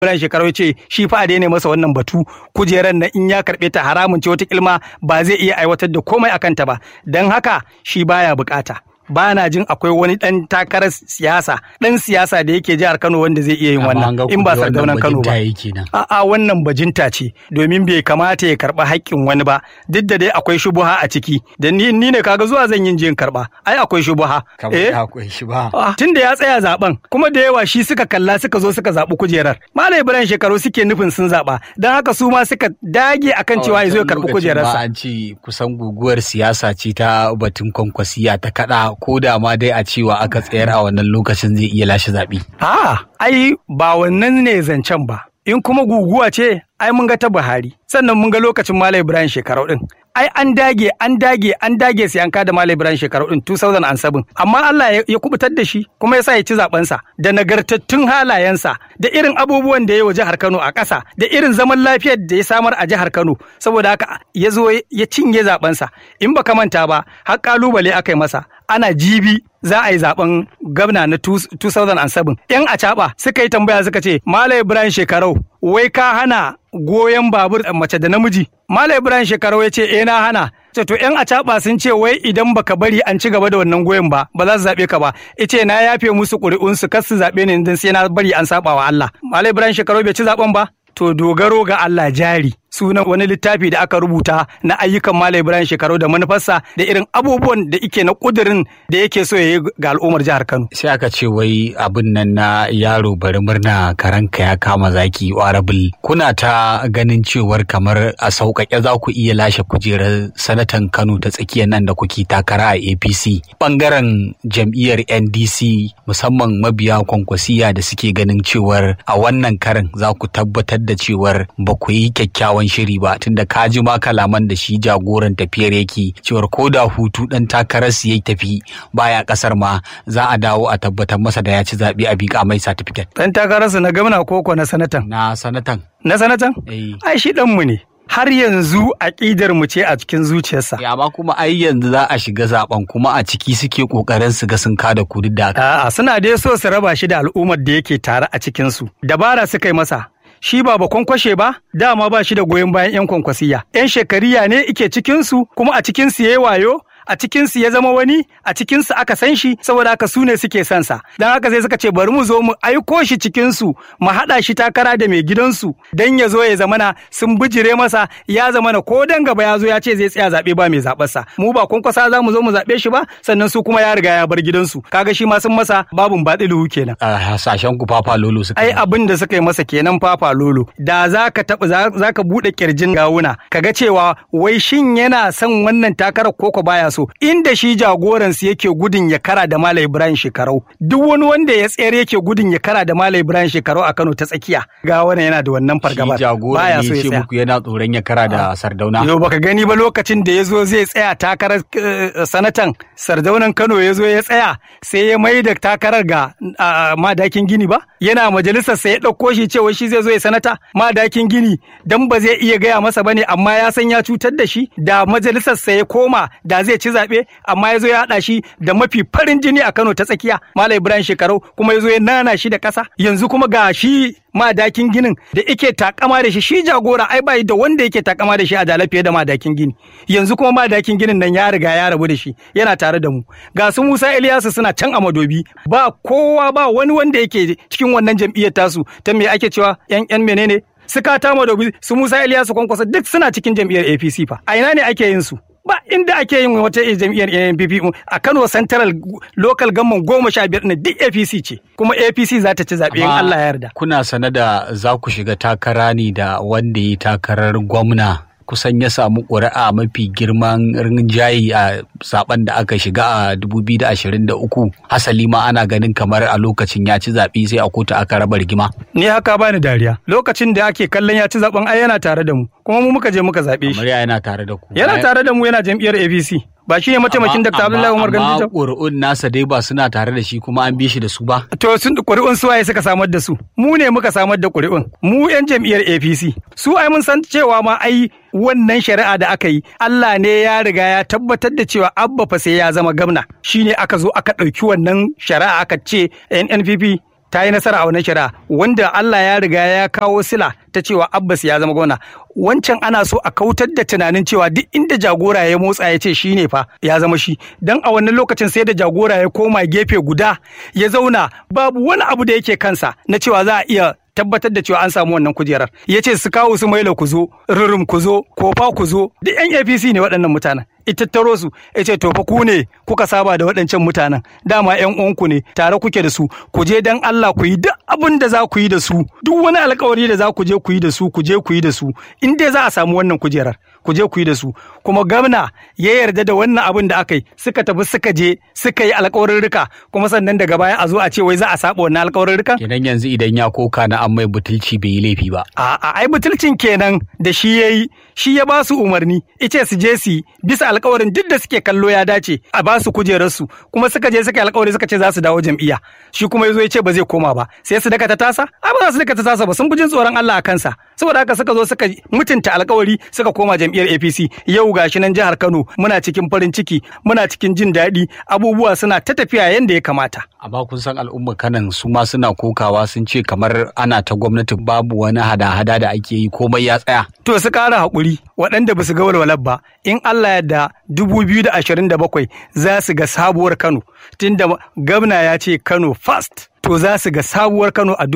Ibrahim shekaru ya ce shi fa a daina masa wannan batu kujeran na in ya karɓe ta haramun ce wata kilma ba zai iya aiwatar da komai akan ta ba don haka shi baya bukata. ba na jin akwai wani dan takarar siyasa dan siyasa da yake jihar Kano wanda zai iya yin wannan in ba sardaunan Kano ba a'a wannan bajinta ce domin bai kamata ya karba haƙƙin wani ba duk da dai akwai shubuha a ciki da ni ni ne kaga zuwa zan yin jin karba ai akwai shubuha eh akwai shubuha tunda ya tsaya zaben kuma da yawa shi suka kalla suka zo suka zabi kujerar Malam Ibrahim shekaru suke nufin sun zaba dan haka su ma suka dage akan cewa ya zo ya karbi kujerarsa an ce kusan guguwar siyasa ce ta batun kwankwasiya ta kada ko da ma dai a cewa aka tsayar a wannan lokacin zai iya lashe zaɓe. A ai ba wannan ne zancen ba. In kuma guguwa ce ai mun ga ta Buhari sannan mun ga lokacin Malam Ibrahim shekarau din. Ai an dage an dage an dage sai an kada Malam Ibrahim shekarau din 2007 amma Allah ya kubutar da shi kuma ya sa ya ci zabensa da nagartattun halayensa da irin abubuwan da ya wa jihar Kano a ƙasa da irin zaman lafiyar da ya samar a jihar Kano saboda haka ya zo ya cinye zabensa in baka manta ba har kalubale aka yi masa ana jibi za a yi zaben gwamna na 2007 yan acaba suka yi tambaya suka ce Malam Ibrahim shekarau wai ka hana goyon babur mace da namiji Malam Ibrahim shekarau ya ce eh na hana ce to yan acaba sun ce wai idan baka bari an ci gaba da wannan goyon ba ba za su zabe ka ba ice na yafe musu ƙuri'un su kar su zabe ni idan sai na bari an saba wa Allah Malam Ibrahim shekarau bai ci zaben ba to dogaro ga Allah jari sunan wani littafi da aka rubuta na ayyukan Malam Ibrahim shekaru da manufarsa da irin abubuwan da ike na kudirin da yake so ya yi ga al'ummar jihar Kano. Sai aka ce wai abin nan na yaro bari murna karanka ya kama zaki warabil kuna ta ganin cewar kamar a sauƙaƙe za ku iya lashe kujerar sanatan Kano ta tsakiyar nan da kuke takara a APC. Bangaren jam'iyyar NDC musamman mabiya kwankwasiya da suke ganin cewar a wannan karin za ku tabbatar da cewar ba ku yi kyakkyawan kyakkyawan shiri ba tunda ka ji ma kalaman da shi jagoran tafiyar yake cewar ko da hutu dan takarar su yayi tafi baya kasar ma za a dawo a tabbatar masa da ya ci zaɓe a bika mai certificate. Dan takararsa na gwamna koko na sanatan? Na sanatan. Na sanatan? Ai shi mu ne. har yanzu aƙidar mu ce a cikin zuciyarsa. Ya amma kuma ai yanzu za a shiga zaben kuma a ciki suke kokarin su ga sun kada ku da A'a suna dai so su raba shi da al'ummar da yake tare a cikin su. Dabara suka yi masa. shi ba ba kwankwashe ba dama ba shi da goyon bayan 'yan kwankwasiya 'yan shekariya ne ike cikinsu kuma a cikinsu ya yi wayo a cikinsu ya zama wani a cikinsu aka san shi saboda haka su ne suke son sa don haka sai suka ce bari mu zo mu aiko shi cikinsu mu haɗa shi takara da mai gidansu don ya zo ya zamana sun bijire masa ya zamana ko dan gaba ya zo ya ce zai tsaya zaɓe ba mai zaɓarsa mu ba kwankwasa za mu zo mu zaɓe shi ba sannan su kuma ya riga ya bar gidansu kaga shi ma sun masa babun baɗilu kenan. a hasashen ku fafa lolo suka ai abin da suka yi masa kenan fafa lolo da za ka taɓa za ka buɗe kirjin gawuna kaga cewa wai shin yana son wannan takarar koko baya so inda shi jagoransu yake gudun ya kara da Malam Ibrahim Shekarau duk wani wanda ya tsayar yake gudun ya kara da Malam Ibrahim Shekarau a Kano ta tsakiya ga wannan yana da wannan fargabar baya so ya tsaya muku yana tsoron ya kara da Sardauna yo baka gani ba lokacin da ya zo zai tsaya takarar sanatan Sardaunan Kano ya zo ya tsaya sai ya mai da takarar ga madakin Gini ba yana majalisar sai ya ɗauko shi cewa shi zai zo ya sanata madakin Gini dan ba zai iya gaya masa bane amma ya san ya cutar da shi da majalisar sa ya koma da zai ci zaɓe amma ya zo ya haɗa shi da mafi farin jini a Kano ta tsakiya Malam Ibrahim Shekarau kuma ya zo ya nana shi da ƙasa yanzu kuma ga shi madakin ginin da ike takama da shi shi jagora ai bai da wanda yake takama da shi a dala fiye da madakin gini yanzu kuma madakin ginin nan ya riga ya rabu da shi yana tare da mu ga su Musa Ilyasu suna can a madobi ba kowa ba wani wanda yake cikin wannan jam'iyyar tasu ta me ake cewa yan yan menene suka ta madobi su Musa Ilyasu kwankwasa duk suna cikin jam'iyyar APC fa a ina ne ake yin su ba inda ake yin wata jam'iyyar NPP a Kano Central Local Government goma sha biyar na duk APC ce kuma APC za ta ci zaɓe in Allah ya yarda. Kuna sane da za ku shiga takara ne da wanda ya takarar gwamna kusan ya samu ƙuri'a mafi girman rinjaye a zaben da aka shiga a 2023 hasali ma ana ganin kamar a lokacin ya ci zaɓe sai a kotu aka raba rigima. Ni haka bani dariya lokacin da ake kallon ya ci zaben ai yana tare da mu kuma mu muka je muka zaɓe shi. Kamar yana tare da ku. Yana tare da mu yana jam'iyyar APC. ba shi ne mataimakin Dr. Abdullahi Umar Gandija? Amma ƙuri'un nasa dai ba suna tare da shi kuma an bi shi da su ba. To sun ƙuri'un su waye suka samar da su? Mu ne muka samar da ƙuri'un. Mu 'yan jam'iyyar APC. Su ai mun san cewa ma ai wannan shari'a da aka yi Allah ne ya riga ya tabbatar da cewa abba fa sai ya zama gamna. Shi ne aka zo aka ɗauki wannan shari'a aka ce NNPP ta yi nasara a wannan shari'a wanda Allah ya riga ya kawo sila ta cewa Abbas ya zama gwamna wancan ana so a kautar da tunanin cewa duk inda jagora ya motsa ya ce shi ne fa ya zama shi dan a wannan lokacin sai da jagora ya koma gefe guda ya zauna babu wani abu da yake kansa na cewa za a iya tabbatar da cewa an samu wannan kujerar ya ce su kawo su maila ku zo rurum ku zo kofa ku zo duk yan apc ne waɗannan mutanen ita taro su ya ce tofa ku ne kuka saba da waɗancan mutanen dama yan uwanku ne tare kuke da su ku je dan Allah ku yi duk abin da za ku yi da su duk wani alkawari da za ku je ku yi da su ku je ku yi da su in dai za a samu wannan kujerar ku je ku yi da su kuma gwamna ya yarda da wannan abin da aka yi suka tafi suka je suka yi alkawarin rika kuma sannan daga baya a zo a ce wai za a saba wannan alkawarin rikan kenan yanzu idan ya koka na an mai butulci bai yi laifi ba A'a, ai butulcin kenan da shi ya yi, shi ya ba su umarni, ice su je su yi, bisa alkawarin duk da suke kallo ya dace a ba su kujerarsu, kuma suka je suka yi alkawari suka ce za su dawo jam'iyya. Shi kuma ya zo ya ce ba zai koma ba, sai su daka ta tasa? Ai ba za su daka ta tasa ba, sun fi jin tsoron Allah a kansa. Saboda haka suka zo suka mutunta alkawari suka koma jam'iyyar APC. Yau gashi nan jihar Kano muna cikin farin ciki, muna cikin jin daɗi, abubuwa suna ta tafiya yadda ya kamata. amma kun san al'umma kanan su ma suna kokawa sun ce kamar ana ta gwamnati babu wani hada-hada da ake yi komai ya tsaya To su ƙara haƙuri waɗanda ba su ga walwalar ba in Allah yadda 2027 za su ga sabuwar Kano tunda gwamna ya ce Kano first. To za su ga sabuwar Kano a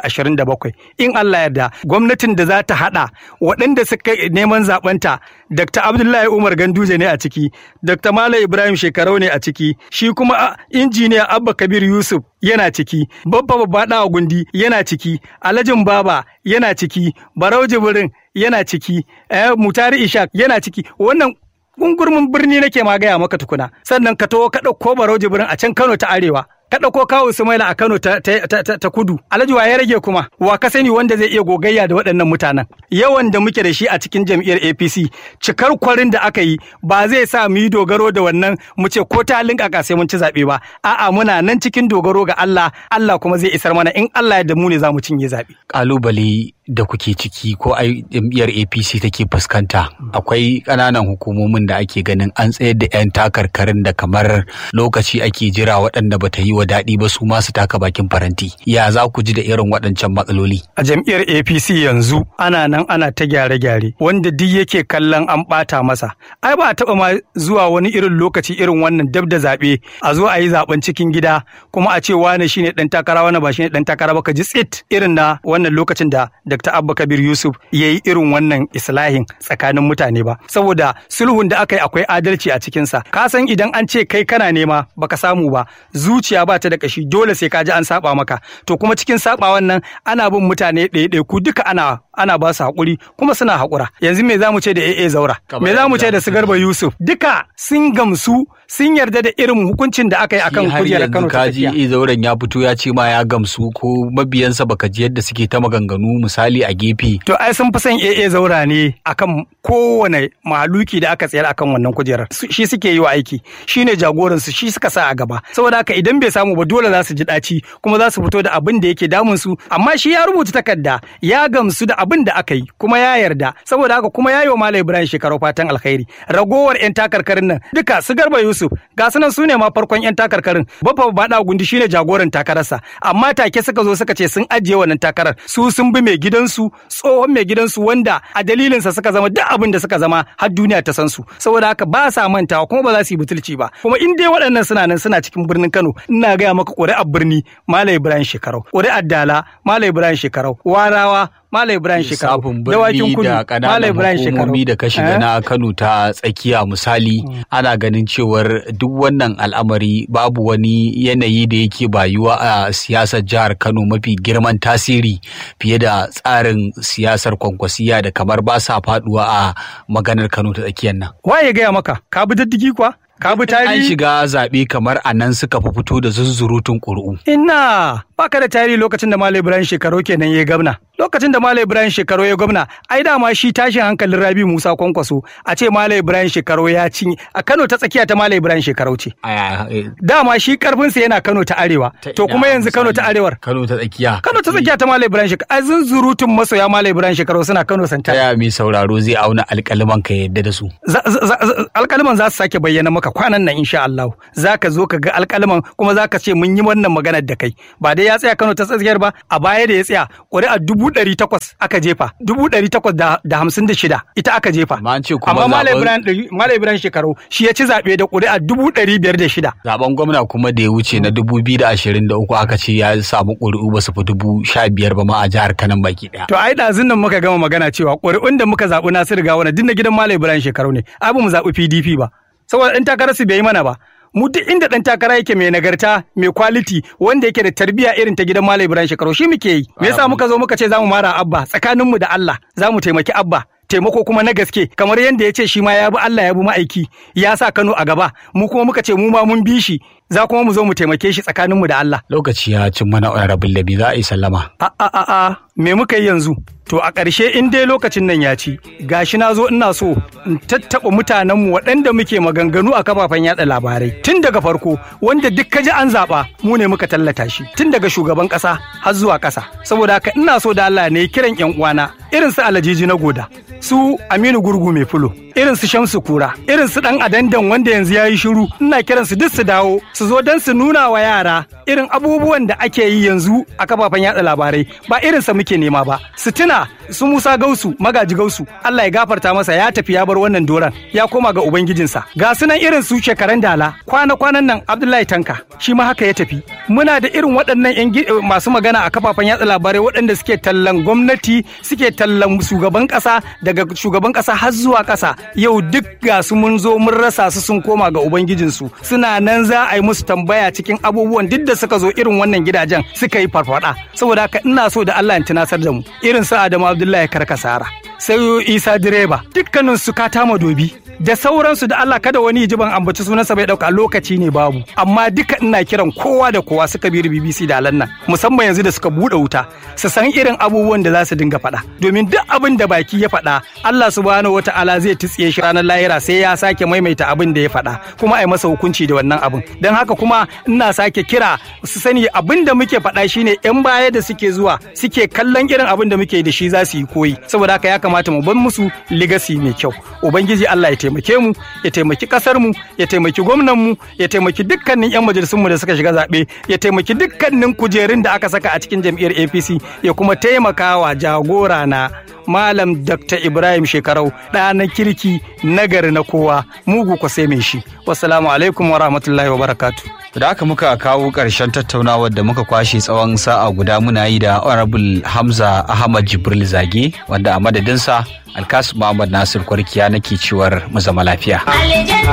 2027 in Allah yadda gwamnatin da za ta haɗa waɗanda suka neman zaɓenta Dr. Abdullahi Umar Ganduje ne a ciki, Dr. Malam Ibrahim Shekarau ne a ciki, shi kuma a, injiniya Abba Kabir Yusuf yana ciki, Babba Babba Ɗawa Gundi yana ciki, Alhajin Baba yana ciki, Barau Jibrin yana ciki, eh, Mutari Ishak yana ciki, wannan gungurmin birni nake ma gaya maka tukuna, sannan ka taho ka ɗauko Barau Jibrin a can Kano ta Arewa. Ka ɗauko kawo Sumaila a Kano ta, ta, ta, ta, ta kudu. Alhaji wa ya rage kuma wa ka sani wanda zai iya gogayya da waɗannan mutanen. Yawan da muke da shi a cikin jam'iyyar APC cikar kwarin da aka yi ba zai sa mu yi dogaro da wannan mu ce ko ta halin kaka sai mun ci zaɓe ba. A'a muna nan cikin dogaro ga Allah Allah kuma zai isar mana in Allah ya da mu ne za mu cinye zaɓe. kalubale da kuke ciki ko ai jam'iyyar apc take fuskanta akwai ƙananan hukumomin da ake ganin an tsayar da 'yan takarkarin da kamar lokaci ake jira waɗanda ba ta yi wa daɗi ba su masu taka bakin faranti ya za ku ji da irin waɗancan matsaloli a jam'iyyar apc yanzu ana nan ana ta gyare-gyare wanda duk yake kallon an ɓata masa ai ba a taɓa ma zuwa wani irin lokaci irin wannan dab da zaɓe a zo a yi zaɓen cikin gida kuma a ce wane shine ɗan takara wane ba shine ɗan takara ba ka ji tsit irin na wannan lokacin da dr abba kabir yusuf ya yi irin wannan islahin tsakanin mutane ba saboda sulhun da aka yi akwai adalci a cikinsa ka san idan an ce kai kana nema baka samu ba zuciya ba ta da kashi dole sai ka ji an saba maka to kuma cikin sabawan nan ana bin mutane ɗaya ku duka ana ana ba su haƙuri kuma suna haƙura yanzu me zamu ce da AA Zaura me zamu ce da su Garba Yusuf duka sun gamsu sun yarda da irin hukuncin da aka yi akan kujerar Kano ta kaji tafiya zauren ya fito ya ce ma ya gamsu ko mabiyansa baka ji yadda suke ta maganganu misali a gefe To ai sun fi son AA zaura ne akan kowane mahaluki da aka tsayar akan wannan kujerar. Su- Shi suke yi wa aiki, shi ne jagoransu, shi suka sa a gaba. Saboda haka idan bai samu ba dole za su ji ɗaci kuma za su fito da abin da yake damun su. Amma shi ya rubuta takarda ya gamsu da abin da aka yi kuma ya yarda. Saboda haka kuma ya yi wa Malam Ibrahim shekaru fatan alkhairi. Ragowar 'yan takarkarin nan duka su Garba Yusuf ga su nan su ne ma farkon 'yan takarkarin. Baffa Bada Gundi shine jagoran takararsa. Amma take suka zo suka ce sun ajiye wannan takarar. Su sun bi mai gidansu tsohon mai gidansu wanda a dalilinsa suka zama duk abin da suka zama har duniya ta san su saboda haka ba sa mantawa kuma ba za su yi butulci ba kuma in dai waɗannan suna nan suna cikin birnin Kano ina gaya maka ƙuri'ar birni Malam Ibrahim Shekarau ƙuri'ar Dala Malam Ibrahim Shekarau Warawa Malam Ibrahim Shekarau lissafin Dawakin birni Kudu da Malam ƙananan Ibrahim Shekarau hukumomi da ka shiga Eh? na Kano ta tsakiya misali ana ganin cewar duk wannan al'amari babu wani yanayi da yake bayuwa a siyasar jihar Kano mafi girman tasiri fiye da tsarin siyasar kwankwasiya da kamar ba sa faduwa a maganar Kano ta tsakiyar nan. waye gaya maka ka bi diddigi kuwa ka bi An tarihi shiga zaɓe kamar a nan suka fi fito da zunzurutun ƙuri'u. Ina baka da tarihi lokacin da Malam Ibrahim Shekaru kenan ya gwamna. Lokacin da Malam Ibrahim Shekaru ya gwamna, ai dama shi tashin hankalin Rabi Musa Kwankwaso a ce Malam Ibrahim Shekaru ya ci a Kano ta tsakiya ta Malam Ibrahim Shekaru ce. Aya, eh, Dama shi karfinsa yana Kano ta arewa. ta To ina kuma yanzu Kano ta misali? arewar. Kano ta tsakiya. Kano ta tsakiya ta Malam Ibrahim Shekaru. Ai zunzurutun masoya Malam Ibrahim Shekaru suna Kano Ta santa. yaya mai sauraro zai auna alƙaliman ka yadda da su. Za- za- za- Alƙaliman za su sake bayyana maka kwanan nan insha Allah. Za ka zo ka ga alƙaliman kuma za ka ce mun yi wannan maganar da kai. Ba dai ya ya tsaya Kano ta tsakiyar ba a baya da ya tsaya ƙuri'a dubu ɗari takwas aka jefa dubu ɗari takwas da hamsin da shida ita aka jefa Amma an ce kuma amma Malam zaɓen- Ibrahim ɗari- Malam Ibrahim shekaru shi ya ci zaɓe da ƙuri'a dubu ɗari biyar da shida Zaben gwamna kuma da ya wuce na dubu biyu da ashirin da uku aka ce ya samu ƙuri'u ba su fi dubu sha biyar ba ma a jihar Kanan baki ɗaya. To ai ɗazun nan muka gama magana cewa ƙuri'un da muka zaɓi Nasiru Gawuna duk na gidan Malam Ibrahim shekaru ne. Ai ba mu zaɓi PDP ba. Saboda ɗan takarar su bai yi mana ba. Mu duk inda ɗan takara yake mai nagarta, mai quality, wanda yake da tarbiyya irin ta gidan Malam Ibrahim shekaru shi muke yi. Me yasa muka zo muka ce za mu mara Abba tsakaninmu da Allah, za mu taimaki Abba. taimako kuma na gaske kamar yadda ya ce shi ma ya bi Allah ya bi ma'aiki ya sa Kano a gaba mu kuma muka ce mu ma mun bi shi za kuma mu zo mu taimake shi tsakaninmu da Allah Lokaci ya cin mana honorable Labi za a yi sallama. A a a a me muka yi yanzu? To a ƙarshe in dai lokacin nan ya ci, gashi na zo ina so in tattaɓa mutanenmu waɗanda muke maganganu a kafafen yaɗa labarai. Tun daga farko wanda duk ka ji an zaɓa mu ne muka tallata shi tun daga shugaban ƙasa har zuwa ƙasa. Saboda haka ina so da Allah ne kiran ƴan uwana irin su Alajiji na Goda, su Aminu Gurgu mai fulo, irin su Shamsu Kura, irin su ɗan Adandan wanda yanzu ya yi shiru, ina kiran su duk su dawo su zo don su nuna wa yara irin abubuwan da ake yi yanzu a kafafen yatsa labarai ba irinsa muke nema ba su tuna su Musa Gausu magaji Gausu Allah ya gafarta masa ya tafi ya bar wannan doran ya koma ga ubangijinsa ga sunan irin su shekaran dala kwana kwanan nan Abdullahi Tanka shi ma haka ya tafi muna da irin waɗannan yan gi- masu magana a kafafen yatsa labarai waɗanda suke tallan gwamnati suke tallan shugaban ƙasa daga shugaban ƙasa har zuwa ƙasa yau duk ga su mun zo mun rasa su sun koma ga ubangijinsu suna nan za a yi musu tambaya cikin abubuwan duk da suka zo irin wannan gidajen suka yi farfada saboda haka ina so da Allah ya tunasar da mu irin su Adamu Abdullahi Karkasara sai Isa direba dukkanin su katama dobi da sauransu da Allah kada wani ji ban ambaci sunansa bai dauka lokaci ne babu amma duka ina kiran kowa da kowa suka bi BBC da alan nan musamman yanzu da suka bude wuta su san irin abubuwan da za su dinga faɗa domin duk abin da baki ya faɗa Allah subhanahu wata'ala zai titsiye shi ranar lahira sai ya sake maimaita abin da ya faɗa kuma a yi masa hukunci da wannan abin don haka kuma ina sake kira su sani abin da muke faɗa shine yan baya da suke zuwa suke kallon irin abin da muke da shi za su yi koyi saboda haka ya kamata mu bar musu legacy mai kyau ubangiji Allah ya taimake mu ya taimaki kasar mu ya taimaki gwamnan mu ya taimaki dukkanin yan majalisun mu da suka shiga zabe ya taimaki dukkanin kujerun da aka saka a cikin jam'iyyar APC ya kuma taimaka wa jagora na Malam Dr. Ibrahim Shekarau ɗa na kirki nagari na kowa mugu ko sai mai shi. Wassalamu alaikum wa rahmatullahi wa barakatu. Da haka muka kawo ƙarshen tattaunawar da muka kwashe tsawon sa'a guda muna yi da Honorable Hamza Ahmad Jibril Zage wanda a madadinsa Alkasu Muhammad Nasir Kwarkiya nake cewar mu zama lafiya.